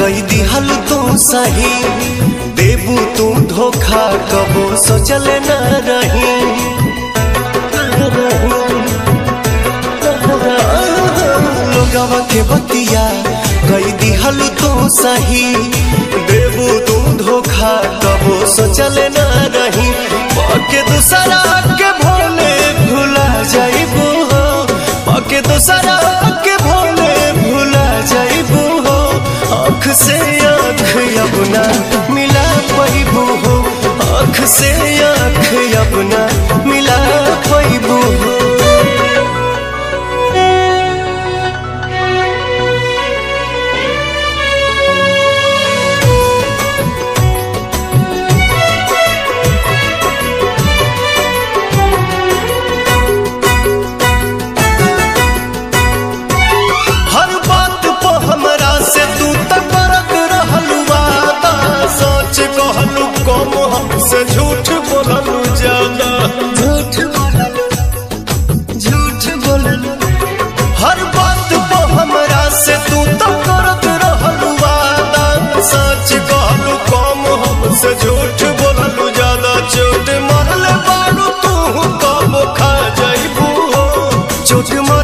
कई दिहल तू सही देबू तू धोखा कबो सोचल न रही लोगवा के बतिया कई दिहल तू सही देबू तू धोखा कबो सोचल न रही पके दूसरा के भोले भुला जाइबू हो पके दूसरा के भोले भुला जाइबू हो आँख से आँख अपना मिला पैबू हो आँख से आँख अपना मिला पैबू हो हर बात पे हमरा से तू तक करत रहलू वादा सोच कहलू कम हमसे झूठ बोललू ज्यादा झूठ बोललू झूठ बोललू हर बात पे हमरा से तू तक करत रहलू वादा सच कहलू कम हमसे झूठ बोललू ज्यादा चोट मरले बारू तू कब खा जाइबू हो चोट मर